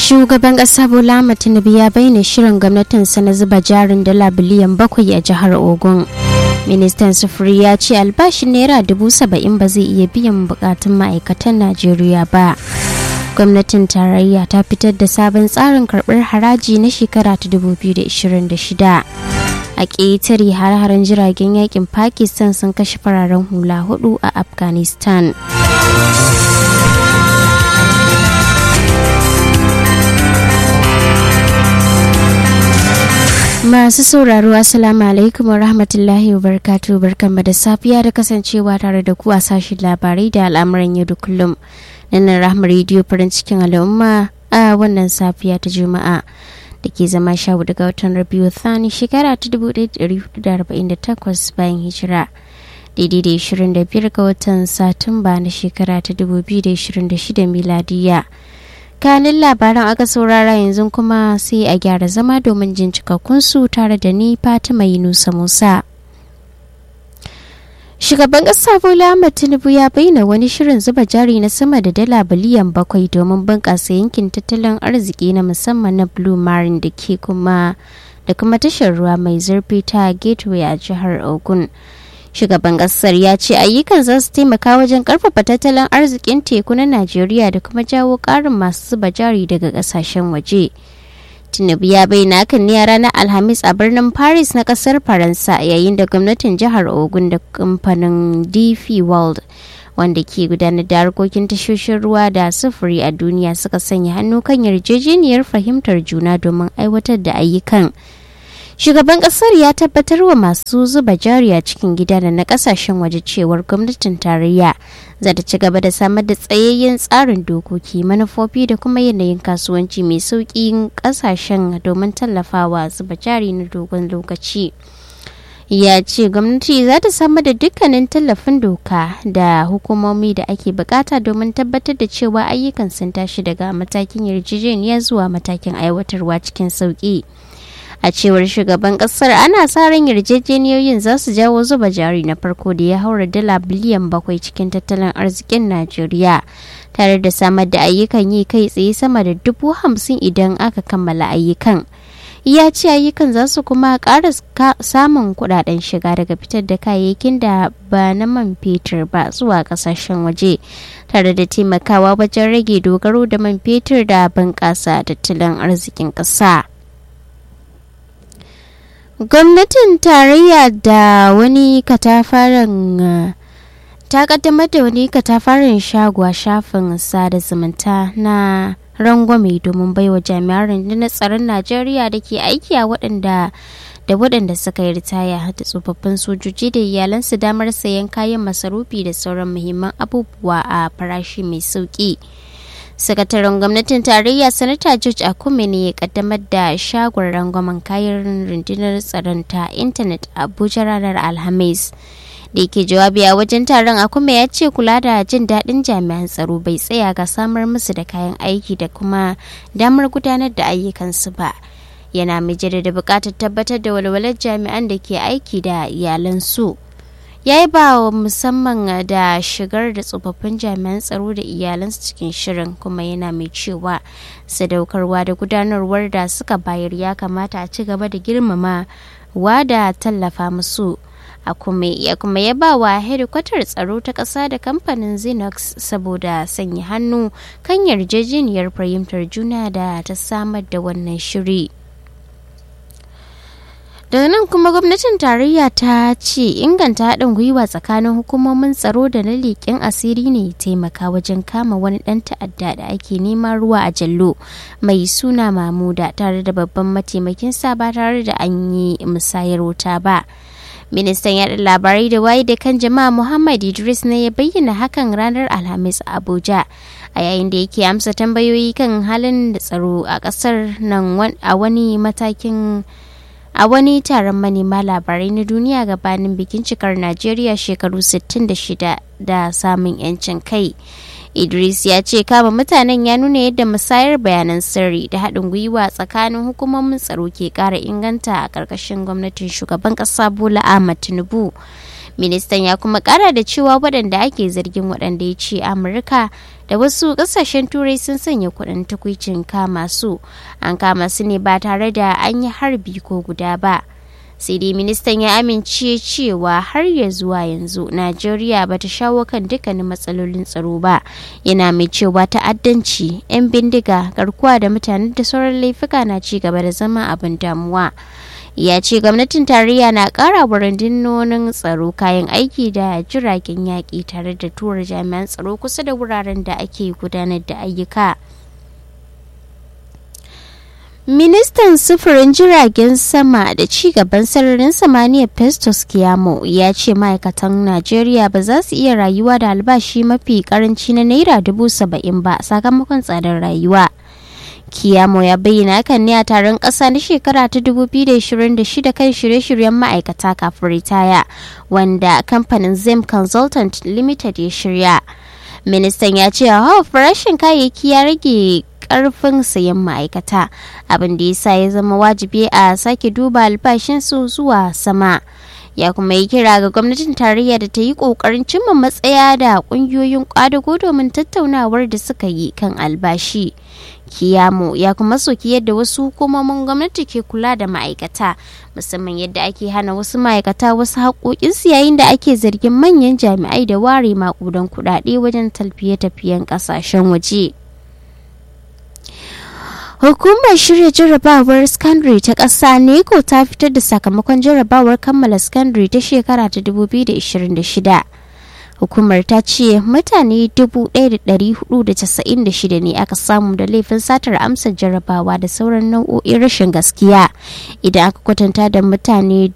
Shugaban ƙasa Bola Tinubu ya bayyana shirin gwamnatinsa na zuba jarin dala biliyan bakwai a jihar Ogun. Ministan sufuri ya ce albashin naira dubu saba'in ba zai iya biyan bukatun ma'aikatan Najeriya ba. Gwamnatin tarayya ta fitar da sabon tsarin karɓar haraji na shekara ta 2026. A ƙetare har-haren jiragen yakin Pakistan sun kashe fararen hula hudu a Afghanistan. Masu sauraro Assalamu alaikum wa rahmatullahi wa barkatu barkanmu da safiya da kasancewa tare da ku a sashen labarai da al'amuran yau da kullum. Nan rahama rediyo farin cikin al'umma a wannan safiya ta Juma'a da ke zama sha daga watan Rabiu Thani shekara ta 1448 bayan hijira. Daidai da 25 ga watan Satumba na shekara ta 2026 miladiya. kanin labaran aka saurara yanzu kuma sai a gyara zama domin jin cikakkunsu tare da ni fatima yunusa musa shugaban ƙasa bola ahmad tinubu ya bayyana wani shirin zuba jari na sama da dala biliyan bakwai domin bunƙasa yankin tattalin arziki na musamman na blue marine da ke kuma da kuma tashar ruwa mai zurfi ta gateway a jihar ogun shugaban kasar ya ce ayyukan za su taimaka wajen karfafa tattalin arzikin teku na najeriya da kuma jawo karin masu zuba jari daga kasashen waje tinubu ya bayyana hakan ne a ranar alhamis a birnin paris na kasar faransa yayin da gwamnatin jihar ogun da kamfanin dp world wanda ke gudanar da harkokin tashoshin ruwa da sufuri a duniya suka sanya hannu kan yarjejeniyar fahimtar juna domin aiwatar da ayyukan shugaban kasar ya tabbatar wa masu zuba jari a cikin gida da na kasashen waje cewar gwamnatin tarayya za ta ci gaba da samar da tsayayyen tsarin dokoki manufofi da kuma yanayin kasuwanci mai sauƙi kasashen domin tallafawa zuba jari na dogon lokaci ya ce gwamnati za ta samar da dukkanin tallafin doka da hukumomi da ake bukata domin tabbatar da cewa ayyukan sun tashi daga matakin yarjejeniya zuwa matakin aiwatarwa cikin sauƙi. a cewar shugaban kasar ana sa ran yarjejeniyoyin za su jawo zuba jari na farko da ya haura dala biliyan bakwai cikin tattalin arzikin najeriya tare da samar da ayyukan yi kai tsaye sama da dubu hamsin idan aka kammala ayyukan ya ce ayyukan za su kuma ƙara samun kudaden shiga daga fitar da kayayyakin da ba na man fetur ba zuwa kasashen waje tare da taimakawa wajen rage dogaro da man fetur da bunƙasa tattalin arzikin ƙasa. gwamnatin tarayya da wani katafaren ta kaddamar da wani katafaren shago a shafin sada zumunta na rangwame domin baiwa jami'an rundunar tsaron najeriya da ke aiki a waɗanda da waɗanda suka yi ritaya da tsofaffin sojoji da iyalansu damar sayan kayan masarufi da sauran muhimman abubuwa a farashi mai sauƙi. sakataren gwamnatin tarayya sanata george akume ne ya kaddamar da shagon rangwamen kayan rundunar tsaron ta intanet abuja ranar alhamis da yake jawabi a wajen taron akume ya ce kula da jin daɗin jami'an tsaro bai tsaya ga samar musu da kayan aiki da kuma damar gudanar da ayyukansu ba yana mai da buƙatar tabbatar da walwalar jami'an da ke aiki da iyalansu. ya yi ba wa musamman da shigar da tsofaffin jami'an tsaro da iyalansu cikin shirin kuma yana mai cewa sadaukarwa da gudanarwar da suka bayar ya kamata a ci gaba da girmama wa da tallafa musu a kuma ya kuma ya ba wa hedikwatar tsaro ta ƙasa da kamfanin xenox saboda sanya hannu kan yarjejeniyar fahimtar juna da ta samar da wannan shiri. daga nan kuma gwamnatin tarayya ta ce inganta haɗin gwiwa tsakanin hukumomin tsaro da na leƙen asiri ne taimaka wajen kama wani ɗan ta'adda da ake neman ruwa a jallo mai suna mamuda tare da babban mataimakin sa ba tare da an yi musayar wuta ba ministan yaɗa labarai da waye da kan jama'a muhammad idris ne ya bayyana hakan ranar alhamis a abuja a yayin da yake amsa tambayoyi kan halin da tsaro a ƙasar nan a wani matakin a wani taron manema labarai na duniya gabanin bikin cikar najeriya shekaru 66 da samun 'yancin kai idris ya ce kama mutanen ya nuna yadda musayar bayanan sirri da haɗin gwiwa tsakanin hukumomin tsaro ke ƙara inganta a ƙarƙashin gwamnatin shugaban ƙasa bola ahmad tinubu ministan ya kuma ƙara da cewa waɗanda ake zargin waɗanda ya ce amurka da wasu kasashen turai sun sanya kudin takwicin kama su an kama su ne ba tare da an yi harbi ko guda ba sai dai ministan ya amince cewa har ya zuwa yanzu najeriya ba ta shawo kan dukkanin matsalolin tsaro ba yana mai cewa ta'addanci 'yan bindiga garkuwa da mutane da sauran laifuka na ci gaba da zama abin damuwa ya ce gwamnatin tarayya na kara wa rundunonin tsaro kayan aiki da jiragen yaƙi tare da tura jami'an tsaro kusa da wuraren da ake gudanar da ayyuka ministan sufurin jiragen sama da ci gaban sararin samaniya festus kiyamo ya ce ma'aikatan najeriya ba za su iya rayuwa da albashi mafi karanci na naira dubu saba'in ba sakamakon tsadar rayuwa Kiyamo ya bayyana hakan ne a taron ƙasa na shekara ta 2026 kan shirye-shiryen ma'aikata kafin ritaya wanda kamfanin Zim Consultant Limited ya shirya. Ministan ya ce hawa farashin kayayyaki ya rage karfin sayan ma'aikata abin da ya sa ya zama wajibi a sake duba albashinsu zuwa sama. ya kuma yi kira ga gwamnatin tarayya da ta yi kokarin cimma matsaya da kungiyoyin kwadago domin tattaunawar da suka yi kan albashi kiyamo ya kuma soki yadda wasu hukumomin gwamnati ke kula da ma'aikata musamman yadda ake hana wasu ma'aikata wasu haƙoƙinsu yayin da ake zargin manyan jami'ai da ware maƙudan kuɗaɗe wajen talfiye-tafiyen ƙasashen waje. Hukumar shirya jarrabawar Scandry ta ƙasa NECO ta fitar da sakamakon jarrabawar kammala Scandry ta shekara ta 2026. Hukumar ta ce mutane 1,496 ne aka samu da laifin satar amsar jarrabawa da sauran nau'o'in rashin gaskiya idan aka kwatanta da mutane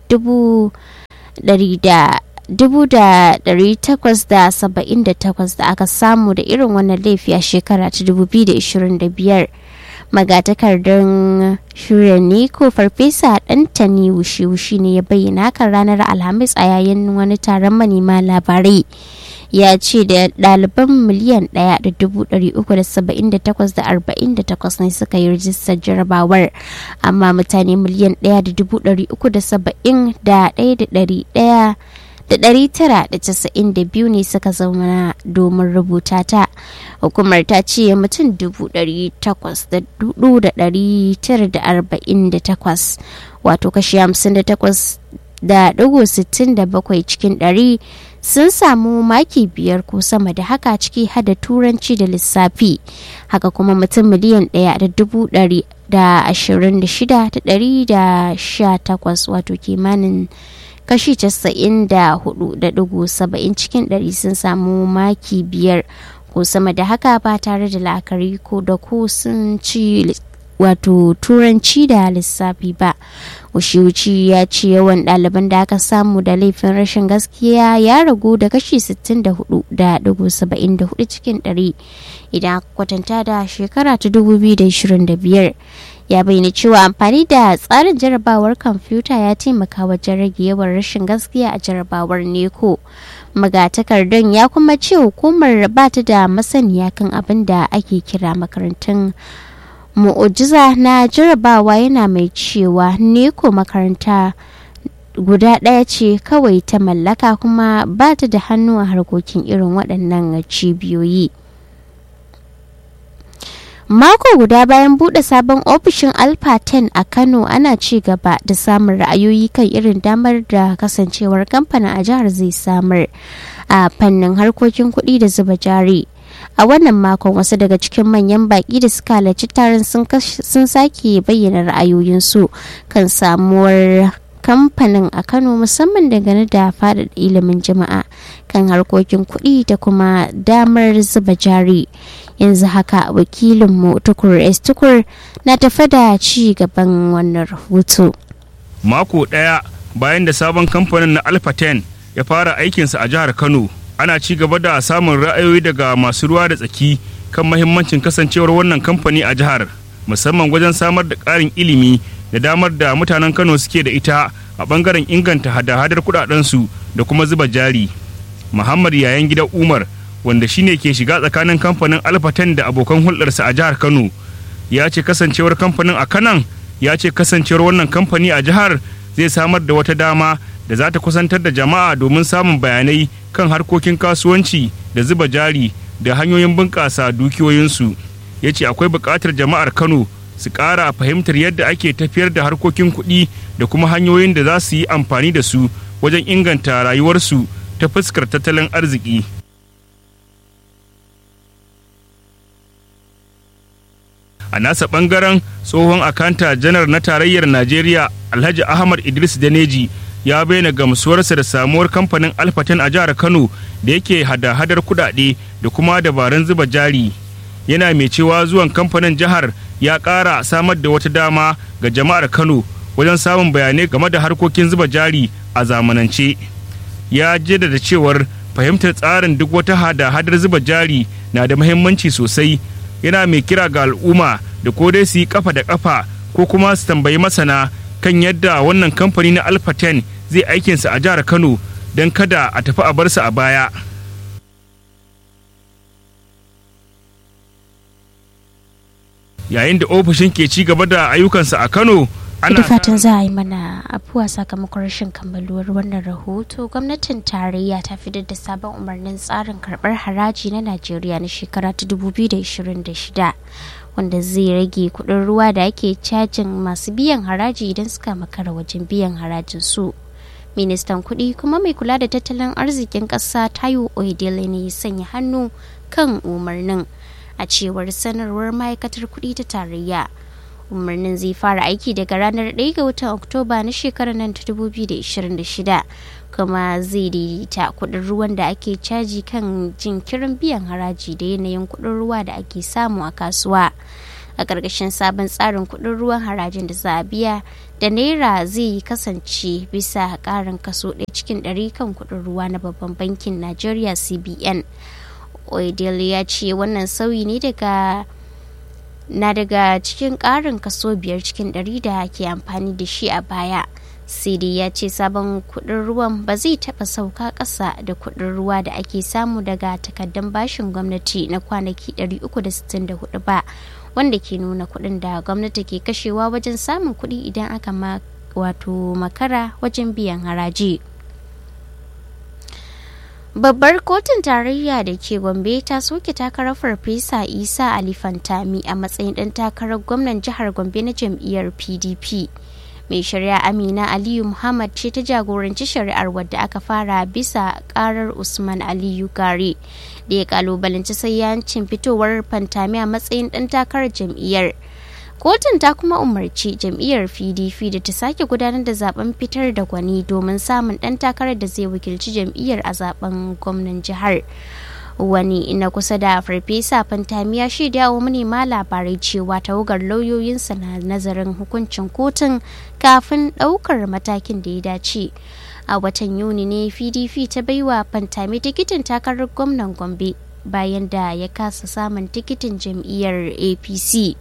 1878 da aka samu da irin wannan laifi a shekara ta 2025. magatakardar shirya ne ko farfesa ɗantani wushi-wushi ne ya bayyana kan ranar alhamis a yayin wani taron manema labarai ya ce da ɗaliban miliyan ɗaya da dubu ɗari uku da saba'in da takwas da arba'in da takwas ne suka yi rijistar jarabawar amma mutane miliyan ɗaya da dubu ɗari uku da saba'in da ɗaya da ɗari ɗaya da ɗari tara da casa'in da biyu ne suka zama domin rubuta ta hukumar ta ce mutum dubu ɗari takwas da dudu da ɗari tara da arba'in da takwas wato kashi hamsin da takwas da ɗigo sittin da bakwai cikin ɗari sun samu maki biyar ko sama da haka ciki hada turanci da lissafi haka kuma mutum miliyan ɗaya da dubu ɗari da ashirin da shida da ɗari da sha takwas wato kimanin kashi casa'in da hudu da dugu saba'in cikin ɗari sun samu maki biyar ko sama da haka ba tare da la'akari ko da ko sun ci wato turanci da lissafi ba wuce ya ce yawan ɗaliban da aka samu da laifin rashin gaskiya ya ragu da kashi 64.74 cikin 100 idan aka kwatanta da shekara ta 2025 ya bayyana cewa amfani da tsarin jarabawar kwamfuta ya taimaka wajen rage yawan rashin gaskiya a jarabawar neko magatakardun ya kuma ce hukumar ba ta da masaniya kan abin da ake kira makarantun mu'ujiza na jarabawa yana mai cewa neko makaranta guda ɗaya ce kawai ta mallaka kuma ba ta da hannu a harkokin irin waɗannan cibiyoyi mako guda bayan buɗe sabon ofishin alpha 10 a kano ana ci gaba da samun ra'ayoyi kan irin damar da kasancewar kamfanin a jihar zai samar a fannin harkokin kuɗi da zuba jari a wannan makon wasu daga cikin manyan baki da suka halarci taron sun sake bayyana ra'ayoyinsu kan samuwar kamfanin a kano musamman dangane da faɗaɗa ilimin jama'a kan harkokin kuɗi da kuma damar zuba jari yanzu haka wakilinmu tukur s tukur na tafa da ci gaban wannan rahoto mako ɗaya bayan da sabon kamfanin na alpha 10 ya fara aikinsa a jihar kano ana ci gaba da samun ra'ayoyi daga masu ruwa da tsaki kan mahimmancin kasancewar wannan kamfani a jihar musamman wajen samar da ƙarin ilimi da damar da mutanen kano suke da ita a bangaren inganta hada-hadar kudadensu da kuma zuba jari muhammad yayan gidan umar wanda shine ke shiga tsakanin kamfanin alfatan da abokan hulɗarsa a jihar kano ya ce kasancewar kamfanin a kanan ya ce kasancewar wannan kamfani a jihar zai samar da wata dama da za ta kusantar da jama'a domin samun bayanai kan harkokin kasuwanci da zuba jari da hanyoyin bunƙasa dukiyoyinsu ya ce akwai buƙatar jama'ar kano su ƙara fahimtar yadda ake tafiyar da harkokin kuɗi da kuma hanyoyin da za su yi amfani da su wajen inganta rayuwarsu ta fuskar tattalin arziki a nasa ɓangaren tsohon akanta janar na tarayyar najeriya alhaji ahmad idris daneji ya bayyana gamsuwarsa da samuwar kamfanin alfaten a jihar kano da yake hada-hadar kudade da kuma dabarun zuba jari yana mai cewa zuwan kamfanin jihar ya ƙara samar da wata dama ga jama'ar kano wajen samun bayanai game da harkokin zuba jari a zamanance ya jaddada cewar fahimtar tsarin duk wata hada-hadar zuba jari na da muhimmanci sosai yana mai kira ga al'umma da ko dai su yi kafa da kafa ko kuma su tambayi masana kan yadda wannan kamfani na alpha 10 zai aikinsa a jihar kano don kada a tafi a barsa a baya yayin da ofishin ke ci gaba da ayyukansa a kano da fatan za a yi mana afuwa sakamakon rashin kammaluwar wannan rahoto gwamnatin tarayya ta fitar da sabon umarnin tsarin karbar haraji na najeriya na shekara ta 2026 wanda zai rage kudin ruwa da ake cajin masu biyan haraji idan suka makara wajen biyan harajin su ministan kudi kuma mai kula da tattalin arzikin kasa tayo oedele ne ya sanya hannu kan umarnin a cewar sanarwar ma'aikatar kudi ta tarayya umarnin zai fara aiki daga ranar 1 ga watan oktoba na shekarar nan ta 2026 kuma zai daidaita kudin ruwan da ake caji kan jinkirin biyan haraji da yanayin kudin ruwa da ake samu a kasuwa a ƙarƙashin sabon tsarin kudin ruwan harajin da za a biya da naira zai kasance bisa ƙarin kaso ɗaya cikin ɗari kan kudin ruwa na babban bankin najeriya cbn oedele ya ce wannan sauyi ne daga na daga cikin ƙarin kaso biyar cikin ɗari da ke amfani da shi a baya cd ya ce sabon kuɗin ruwan ba zai taɓa sauka ƙasa da kuɗin ruwa da ake samu daga takaddun bashin gwamnati na kwanaki 364 ba wanda ke nuna kuɗin da gwamnati ke kashewa wajen samun kuɗi idan aka ma wato makara wajen biyan haraji. babbar kotun tarayya da ke gombe ta soke takarar farfesa isa ali fantami a matsayin dan takarar gwamnan jihar gombe na jam'iyyar pdp mai shari'a amina aliyu muhammad ce ta jagoranci shari'ar wadda aka fara bisa karar usman aliyu gare da ya kalubalanci sayyancin fitowar fantami a matsayin dan takarar jam'iyyar kotun ta kuma umarci jam'iyyar pdp da ta sake gudanar da zaben fitar da gwani domin samun dan takarar da zai wakilci jam'iyyar a zaben gwamnan jihar wani na kusa da farfesa fantami ya shaida wa manema labarai cewa tawagar lauyoyinsa na nazarin hukuncin kotun kafin ɗaukar matakin da ya dace a watan yuni ne pdp ta baiwa fantami tikitin takarar gwamnan gombe bayan da ya kasa samun tikitin jam'iyyar apc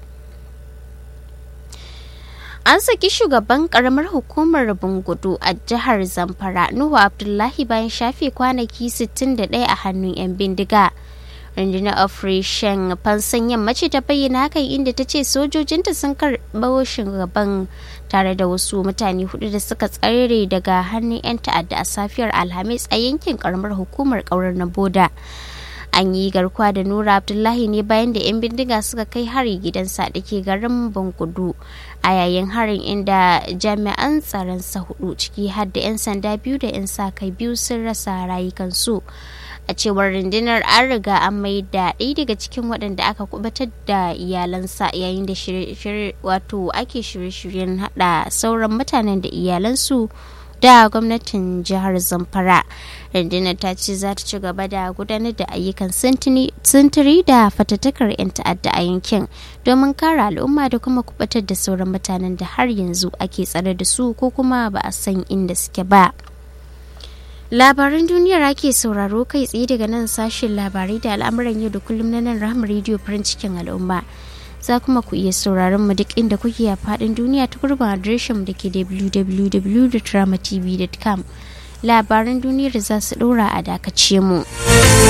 an saki shugaban karamar hukumar bungudu a jihar zamfara nuhu abdullahi bayan shafe kwanaki 61 a hannun 'yan bindiga rundunar operation fansan yammaci ta bayyana hakan inda ta ce sojojinta sun karɓo shugaban tare da wasu mutane hudu da suka tsare daga hannun 'yan ta'adda a safiyar alhamis a yankin karamar hukumar kaurar na boda an yi garkuwa da nura abdullahi ne bayan da 'yan bindiga suka kai hari gidansa da ke garin bangudu a yayin harin inda jami'an tsaron sa hudu ciki har da 'yan sanda biyu da 'yan sa kai biyu sun rasa rayukansu a cewar rundunar an riga an mai da ɗaya daga cikin waɗanda aka kubatar da iyalansa yayin da wato ake shirye-shiryen hada sauran mutanen da iyalansu da gwamnatin jihar zamfara rundunar ta ce za ta ci gaba da gudanar da ayyukan sintiri da fatattakar 'yan ta'adda a yankin domin kare al'umma da kuma kubatar da sauran mutanen da har yanzu ake tsare da su ko kuma ba a san inda suke ba labaran duniyar ake sauraro kai tsaye daga nan sashen labarai da al'amuran yau da kullum na nan rahama rediyo farin cikin al'umma za kuma ku iya sauraron mu duk inda kuke a faɗin duniya ta gurbin adireshin da ke www.dramatv.com labaran duniyar za su ɗora a dakace mu.